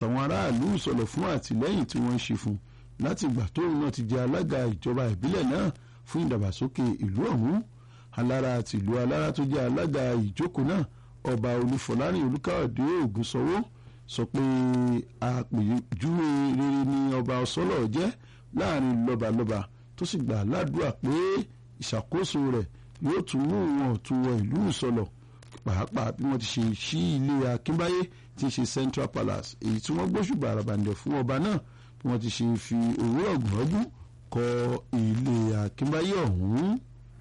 àtàwọn aráàlú ìsọ̀lọ̀ fún àtìlẹ́yìn tí wọ́n ń ṣe fún láti ìgbà tóun náà ti jẹ alága ìjọba ìbílẹ̀ náà fún ìdàgbàsókè ìlú ọ̀hún alára tìlú alára tó jẹ́ alága ìjókòó náà ọba olúfọlárin olúkáòdé ògúnṣọwó sọ pé àpèjúwe rere ni ọba ọsọlọ jẹ́ láàrin lọ́balọ́ba tó sì gbà ládùúrà pé ìṣàkóso rẹ̀ yóò tún mú wọn tún wọ ìlú ìsọlọ pàápàá bí wọ́n ti ṣe sí ilé akínbáyé tí í ṣe central palace èyí tí wọ́n gbóṣùbà àràbàǹdẹ̀ fún ọba náà bí wọ́n ti ṣe fi owó ọ̀gbọ̀nọ́dún kọ́ ilé akínbáyé ọ̀hún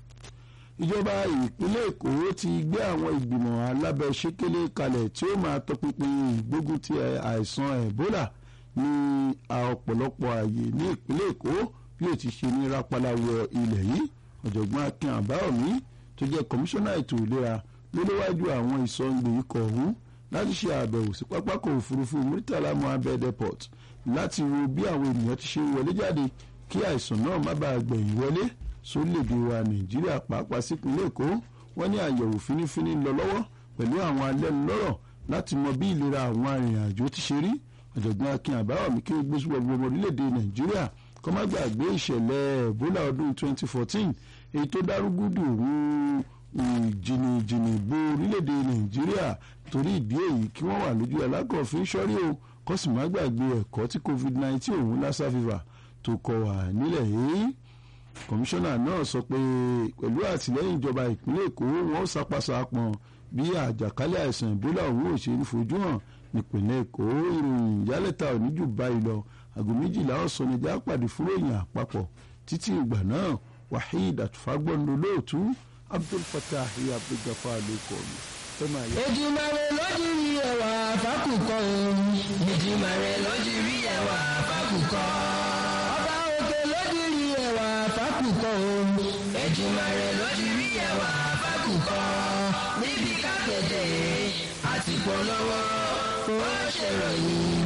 ìjọba ìpínlẹ̀ èkó ti gbé àwọn ìgbìmọ̀ alábẹ́sẹ́kẹ́lé kalẹ̀ tí ó máa tọpinpin ìgbógun ti àìsàn ebola ní ọ̀pọ̀lọpọ̀ ààyè ní ìpínlẹ̀ èkó bí ó ti ṣe ní rápálá wọ ilẹ̀ yìí ọ̀jọ̀gbọ́n akin àbáyọ̀mí tó jẹ́ kọmíṣánná ètò ìlera ló léwájú àwọn ìsọ̀ǹgbè ikọ̀ ọ̀hún láti ṣe àbẹ̀wò sí pápákọ̀ òfurufú murtala mohammed airport láti wo bí àwọn ènìyàn ti ṣe wọlé jáde kí àìsàn náà má bàa gbẹ̀yìn wọlé sórílẹ̀-èdè wa nàìjíríà pàápàá sípínlẹ̀ èkó wọ́n ní àyẹ̀wò fínífíní lọ lọ́wọ́ pẹ̀lú àwọn alẹ́nulọ́rọ̀ láti mọ bí ìlera àwọn arìnrìn-àjò ti ṣe rí ọ̀jọ̀gbọ́n akin àbáwọ̀mí kí gbé síbẹ̀ gbogbo orílẹ̀-èdè nàìjíríà kọ́ má gbàgbé ìṣẹ̀lẹ̀ ebola ọdún 2014 èyí tó dárúgúdù rú jìnnìjìnnì bo orílẹ̀-èdè nàìjíríà torí ìdí èyí kí wọ́n wà lójú alákọ̀ọ́fín sọ́rí o kó sì má gbàgbé ẹ̀kọ́ tí covid-19 òun lassa fever tó kọ wà nílẹ̀ yìí kọmíṣánná náà sọ pé pẹ̀lú àtìlẹ́yìn ìjọba ìpínlẹ̀ èkó wọn ṣàpàṣàpọ̀n bí àjàkálẹ̀ àìsàn ìbólà òun ò ṣe ń fojú hàn nípìnlẹ̀ èkó ìròyìn ìyálẹ̀ta oníjù báyìí lọ aago méjìlá ọ̀sán ni já pàdé fúròyìn àpapọ̀ títí ìgbà náà waheed àtúfágbọ́n lolóòtú abdul fatah abdulgafar ló kọ́ mi. Èdùmàrè lójú rí ẹwà fákùkọ òun. Èdùmàrè lójú rí ẹwà fákùkọ. Ọba òkè lójú rí ẹwà fákùkọ òun. Èdùmàrè lójú rí ẹwà fákùkọ. Níbi kápẹ́tẹ̀ àti polówó ó ṣèròyìn.